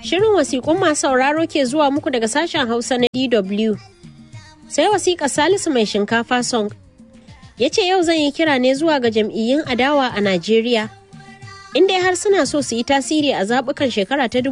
Shirin wasiƙun masu sauraro ke zuwa muku daga sashen Hausa na DW. Sai wasiƙa Salisu mai shinkafa song. Ya ce yau zan yi kira ne zuwa ga jam'iyyun adawa a Najeriya. Inda har suna so su yi tasiri a zaɓukan shekara ta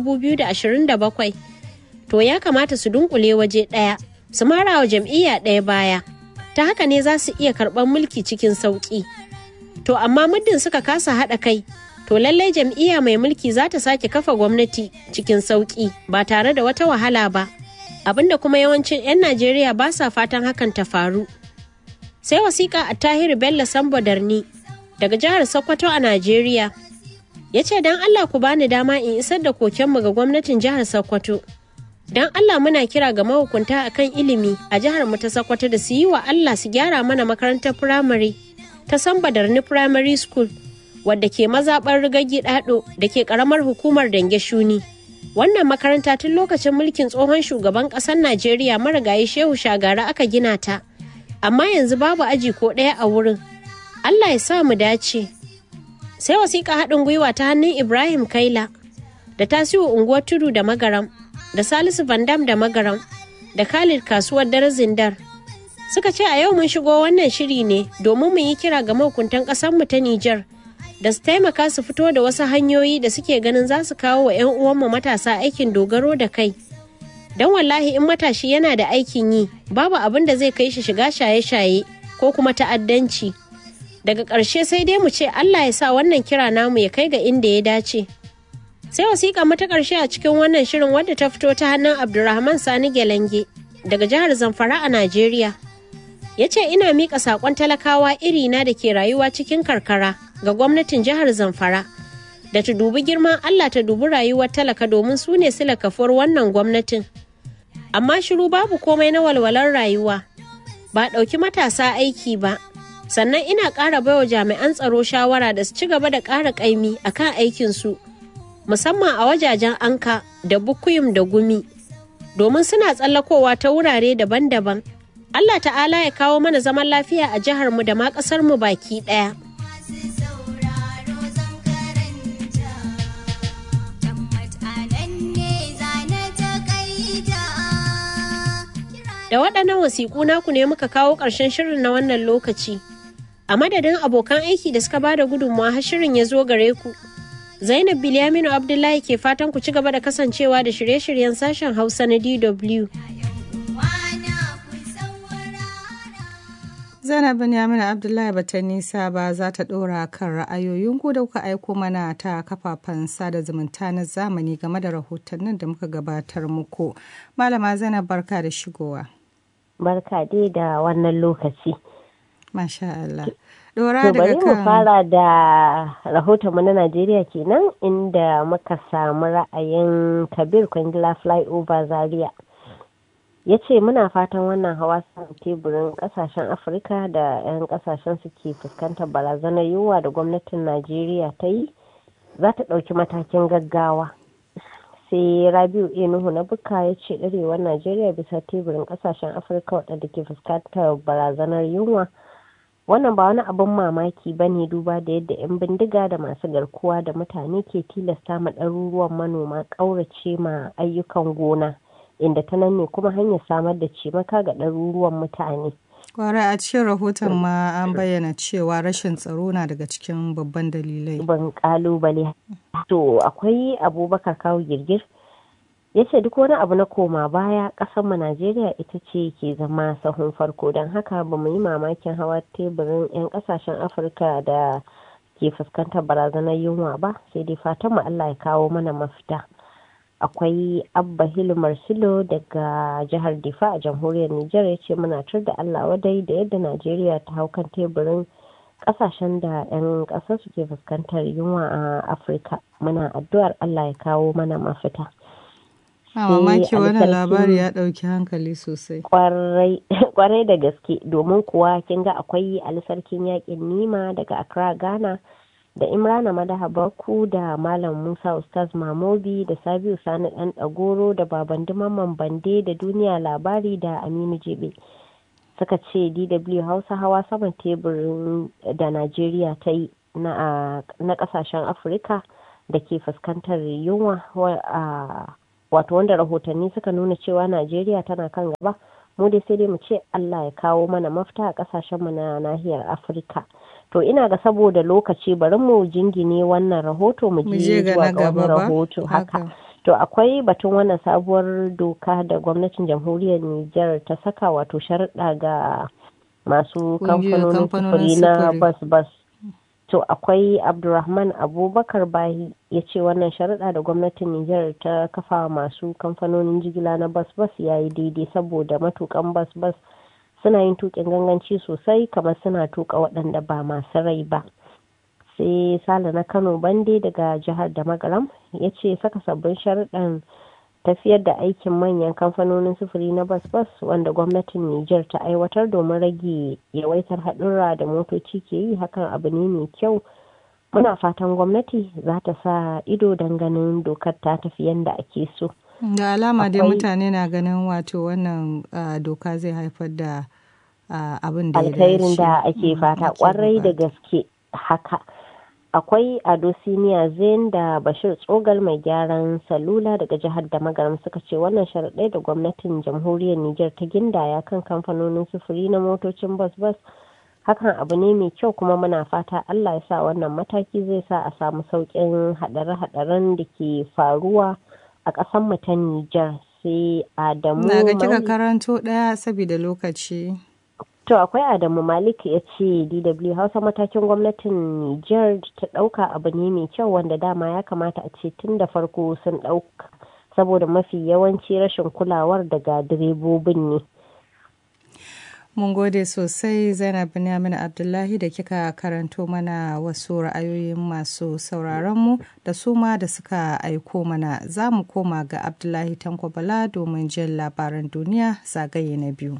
2027. To ya kamata su dunkule waje ɗaya, su mara wa jam'iyya ɗaya baya. Ta haka ne za su iya karɓar mulki cikin sauƙi. To amma muddin suka kasa haɗa kai, to lallai jam'iyya mai mulki za ta sake kafa gwamnati cikin sauƙi ba tare da wata wahala ba abinda kuma yawancin 'yan najeriya ba sa fatan hakan ta faru sai wasiƙa a tahiru bello sambo darni daga jihar sokoto a najeriya ya ce don allah ku bani dama in isar da kokenmu ga gwamnatin jihar sokoto don allah muna kira ga mahukunta akan ilimi a jihar mu ta sokoto da su yi wa allah su gyara mana makarantar firamare ta samba darni primary school wadda ke mazaɓar rigagi ɗaɗo da ke ƙaramar hukumar dange shuni wannan makaranta tun lokacin mulkin tsohon shugaban ƙasar najeriya marigayi shehu shagara aka gina ta amma yanzu babu aji ko ɗaya a wurin allah ya sa mu dace sai wasiƙa haɗin gwiwa ta hannun ibrahim kaila da tasiru unguwar tudu da magaram da salisu vandam da magaram da khalid kasuwar dare zindar suka ce a yau mun shigo wannan shiri ne domin mu yi kira ga mahukuntan ƙasarmu ta nijar da su taimaka su fito da wasu hanyoyi da suke ganin za su kawo wa 'yan uwanmu matasa aikin dogaro da kai don wallahi in matashi yana da aikin yi babu abin da zai kai shi shiga shaye-shaye ko kuma ta'addanci daga ƙarshe sai dai mu ce allah ya sa wannan kira namu ya kai ga inda ya dace sai wasiƙa mata ƙarshe a cikin wannan shirin wadda ta fito ta hannun abdulrahman sani gelenge daga jihar zamfara a najeriya ya ce ina miƙa saƙon talakawa irina da ke rayuwa cikin karkara ga gwamnatin jihar zamfara da ta dubi girman allah ta dubi rayuwar talaka domin su ne sila kafuwar wannan gwamnatin amma shiru babu komai na walwalar rayuwa ba ɗauki matasa aiki ba sannan ina ƙara baiwa jami'an tsaro shawara da su ci gaba da ƙara ƙaimi a kan aikinsu musamman a wajajen anka da bukuyum da gumi domin suna tsallakowa ta wurare daban-daban allah ta'ala ya kawo mana zaman lafiya a jiharmu da ma ƙasarmu baki ɗaya. Da waɗannan wasiƙu naku ne muka kawo ƙarshen shirin na wannan lokaci. A madadin abokan aiki da suka bada gudunmawa har shirin ya zo gare ku. Zainab Bilyaminu Abdullahi ke fatan ku ci gaba da kasancewa da shirye-shiryen sashen Hausa na DW. Zainab Binyaminu Abdullahi bata nisa ba za ta ɗora kan ra'ayoyinku da kuka aiko mana ta kafafen sada zumunta na zamani game da rahotannin da muka gabatar muku. Malama Zainab barka da shigowa. Barka dai da wannan lokaci. Masha Allah. Dora bari daga mu kan fara da rahotonmu na Najeriya kenan inda muka samu ra'ayin Kabir Kwangila Flyover Zaria. ya ce muna fatan wannan hawa saman teburin kasashen afirka da 'yan kasashen suke fuskantar barazanar yunwa da gwamnatin najeriya ta yi za ta ɗauki matakin gaggawa sai rabiu enuhu na buka ya ce ɗarewar najeriya bisa teburin kasashen afirka waɗanda ke fuskantar barazanar yunwa wannan ba wani abin mamaki ba ne duba da yadda 'yan bindiga da masu garkuwa da mutane ke tilasta ma ɗaruruwan manoma ƙaurace ma ayyukan gona inda ta nan ne kuma hanyar samar da cimaka ga ɗaruruwan mutane. Kwarai a cikin rahoton ma an bayyana cewa rashin tsaro na daga cikin babban dalilai. Ban kalubale. To akwai abubakar kawo girgir ya ce duk wani abu na koma baya mu Najeriya ita ce ke zama sahun farko don haka ba mu yi mamakin hawa teburin 'yan kasashen Afirka da ke fuskantar barazanar yunwa ba sai dai fatan mu Allah ya kawo mana mafita. akwai abba hilu marsilo daga jihar difa a jamhuriyar nijar ya ce muna tur da allah wadai da yadda najeriya ta hau kan teburin kasashen da 'yan ƙasar su ke fuskantar yunwa a afirka muna addu'ar allah ya kawo mana mafita A mamaki wannan labari ya ɗauki hankali sosai. kwarai da gaske domin kuwa kin ga akwai alisarkin yakin nima daga accra ghana da imrana madaha baku da malam musa ustaz mamobi da sabiu sani dan dagoro da baban mamman bande da duniya labari da aminu jebe suka ce dw hausa hawa saman teburin da najeriya ta yi na kasashen afirka da ke fuskantar yunwa wato wanda rahotanni suka nuna cewa najeriya tana kan gaba mu dai sai dai mu ce allah ya kawo mana mafita a kasashenmu na nahiyar afirka to ina ga saboda lokaci bari mu jingine wannan rahoto mu je zuwa ga wani rahoto haka to akwai batun wannan sabuwar doka da gwamnatin jamhuriyar niger ta saka wato sharuɗa ga masu kamfanonin sufuri na bas bas to akwai abdulrahman abubakar bahi ya ce wannan sharuɗa da gwamnatin nijar ta kafa masu kamfanonin jigila na bas bas ya yi daidai saboda matukan bas bas suna yin tukin ganganci sosai kamar suna tuka waɗanda ba masu rai ba sai sale na kano bande daga jihar da magaram ya ce saka sabbin sharuɗan tafiyar da aikin manyan kamfanonin sufuri na bas-bas wanda gwamnatin Nijar ta aiwatar domin rage yawaitar haɗurra da motoci ke yi hakan abu ne mai kyau muna fatan gwamnati za ta sa ido don ganin dokar ta tafi yadda ake so da alama dai mutane na ganin wato wannan doka zai haifar da abin da alkhairin da ake fata kwarai da gaske haka akwai ado siniya zain da bashir tsogal mai gyaran salula daga jihar da magaram suka ce wannan sharaɗai da gwamnatin jamhuriyar niger ta gindaya kan kamfanonin sufuri na motocin bas bas hakan abu ne mai kyau kuma muna fata allah ya sa wannan mataki zai sa a samu sauƙin haɗare-haɗaren da ke faruwa a ƙasar mu ta niger sai adamu na ga kika karanto ɗaya saboda lokaci To akwai Adamu Malik ya ce DW Hausa matakin gwamnatin Nijar ta ɗauka abu ne mai kyau wanda dama ya kamata a ce tun da farko sun ɗauka saboda mafi yawanci rashin kulawar daga direbobin ne. Mun gode sosai Zainab Binyamin Abdullahi da kika karanto mana wasu ra'ayoyin masu sauraronmu da su ma da suka aiko mana za mu koma ga Abdullahi Tanko Bala domin jin labaran duniya zagaye na biyu.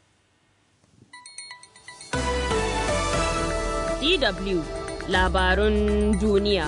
DW labarun duniya.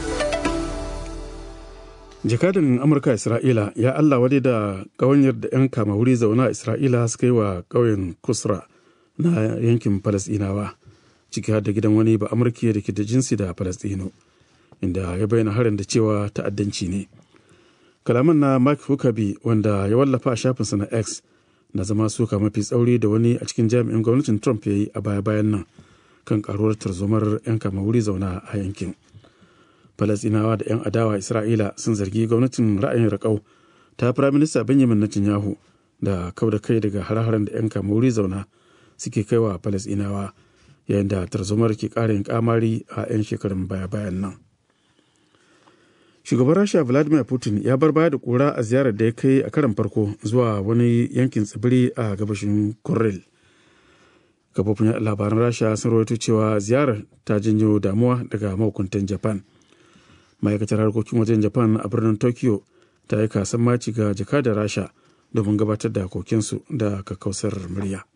Jakadan Amurka Isra'ila ya Allah wadai da ƙawanyar da 'yan kama wuri zauna Isra'ila suka yi wa ƙauyen Kusra na yankin Falasɗinawa, ciki har da gidan wani ba Amurki da ke da jinsi da Falasɗino, inda ya bayyana harin da cewa ta'addanci ne. Kalaman na Mark Huckabee wanda ya wallafa a shafinsa na X na zama suka mafi tsauri da wani a cikin jami'in gwamnatin Trump ya yi a baya-bayan nan. kan karuwar tarzomar 'yan kama wuri zauna a yankin falasinawa da 'yan adawa isra'ila sun zargi gwamnatin ra'ayin raƙau ta firaminista benjamin netanyahu da kau da kai daga har-haren da 'yan kama wuri zauna suke kaiwa falasinawa yayin da tarzomar ke ƙara yin kamari a 'yan shekarun baya-bayan nan shugaban rasha vladimir putin ya bar baya da kura a ziyarar da ya kai a karan farko zuwa wani yankin tsibiri a gabashin kuril kafofin labaran rasha sun rawaito cewa ziyarar ta janyo damuwa daga mahukuntan japan ma'aikatar harkokin wajen japan a birnin tokyo ta yi kasan maci ga jakadar rasha domin gabatar da kokinsu da kakkausar murya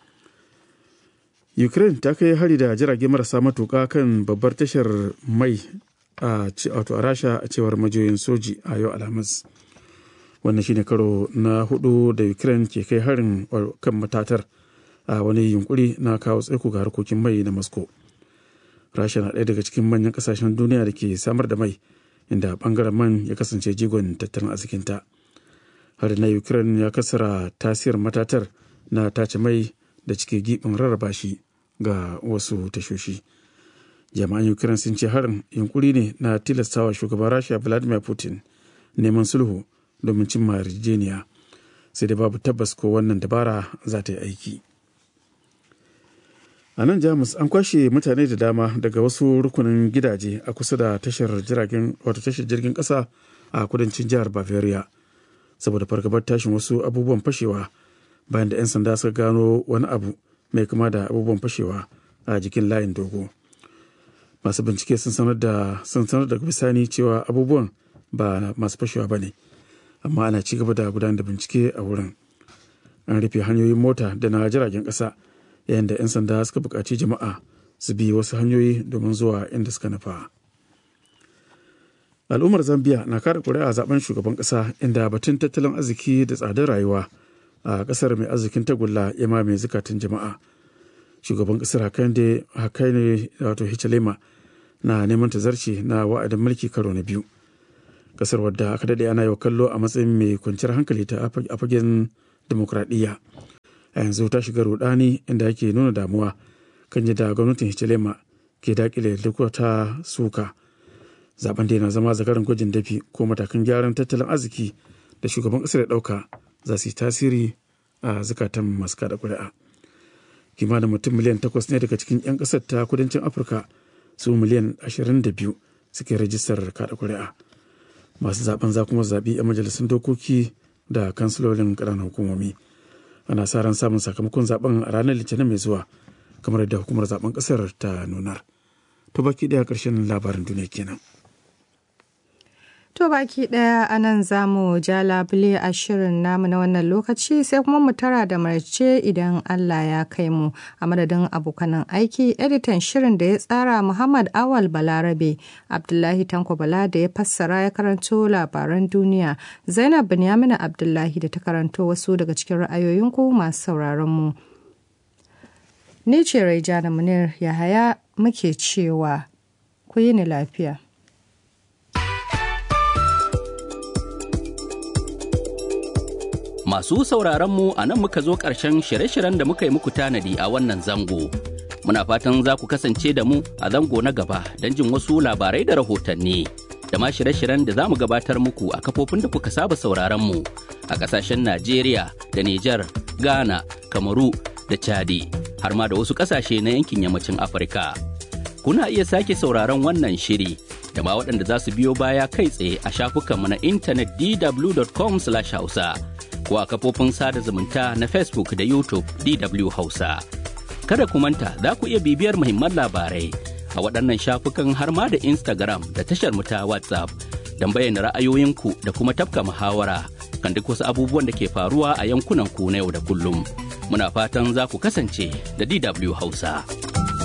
ukraine ta kai hari da jirage marasa matuka kan babbar tashar mai a wato a rasha a cewar majiyoyin soji a yau alhamis wannan shine karo na hudu da ukraine ke kai harin kan matatar a wani yunkuri na kawo tsaiko ga harkokin mai na moscow rasha na ɗaya daga cikin manyan ƙasashen duniya da ke samar da mai inda bangaren man ya kasance jigon tattalin arzikinta har na ukraine ya kasara tasirin matatar na tace mai da cike gibin rarraba shi ga wasu tashoshi jami'an ukraine sun ce harin yunkuri ne na tilastawa shugaban rasha vladimir putin neman sulhu domin cimma yarjejeniya sai da babu tabbas ko wannan dabara za ta yi aiki a nan jamus an kwashe mutane da dama daga wasu rukunin gidaje a kusa da tashar jiragen wato tashar jirgin kasa a kudancin jihar bavaria saboda fargabar tashin wasu abubuwan fashewa bayan da 'yan sanda suka gano wani abu mai kama da abubuwan fashewa a jikin layin dogo masu bincike sun sanar da sun sanar da bisani cewa abubuwan ba masu fashewa ba ne amma ana ci gaba da gudanar da bincike a wurin an rufe hanyoyin mota da na jiragen ƙasa yayin da 'yan sanda suka buƙaci jama'a su bi wasu hanyoyi domin zuwa inda suka nufa al'ummar zambia na kada kuri'a a zaben shugaban ƙasa inda batun tattalin arziki da tsadar rayuwa a ƙasar mai arzikin tagulla ya mamaye zukatan jama'a shugaban ƙasar hakainde hakaine wato hichilema na neman tazarci na wa'adin mulki karo na biyu kasar wadda aka daɗe ana yau kallo a matsayin mai kwanciyar hankali ta a fagen demokradiyya a yanzu ta shiga rudani inda ake nuna damuwa kan yadda gwamnatin hichilema ke dakile duk wata suka zaben da yana zama zakaran gwajin dafi ko matakan gyaran tattalin arziki da shugaban kasar ya dauka za su yi tasiri a zukatan masu kada kuri'a kimanin mutum miliyan takwas ne daga cikin 'yan kasar ta kudancin afirka su miliyan ashirin da biyu suke rajistar kada kuri'a masu zaben za kuma zaɓi 'yan majalisun dokoki da kansilolin ƙananan hukumomi ana sa ran samun sakamakon zaben a ranar litinin mai zuwa kamar yadda hukumar zaben ƙasar ta nunar to baki ɗaya ƙarshen labarin duniya kenan To baki ɗaya a nan za mu ja labule a shirin namu na wannan lokaci sai kuma mu tara da marce idan Allah ya kai mu a madadin abokanan aiki editan shirin da ya tsara Muhammad Awal Balarabe Abdullahi Tanko Bala da ya fassara ya karanto labaran duniya Zainab Binyamina Abdullahi da ta karanto wasu daga cikin ra'ayoyinku masu sauraron mu. Ni ce Raijana Munir Yahaya muke cewa ku yi ni lafiya. Masu sauraronmu a nan muka zo ƙarshen shirye-shiryen da muka yi muku tanadi a wannan zango. Muna fatan za ku kasance da mu a zango na gaba don jin wasu labarai da rahotanni. Da ma shirye-shiryen da za mu gabatar muku a kafofin da kuka saba sauraronmu a ƙasashen Najeriya da Nijar, Ghana, Kamaru da Chadi, har ma da wasu ƙasashe na yankin yammacin Afirka. Kuna iya sake sauraron wannan shiri da ma waɗanda za su biyo baya kai tsaye a shafukanmu na intanet dw.com/hausa. ko a kafofin sada zumunta na Facebook da YouTube DW Hausa. Kada ku manta za ku iya bibiyar muhimman labarai a waɗannan shafukan har ma da Instagram da tashar mu ta WhatsApp don bayyana ra'ayoyinku da kuma tafka muhawara kan duk wasu abubuwan da ke faruwa a yankunan ku na yau da kullum. Muna fatan za ku kasance da DW Hausa.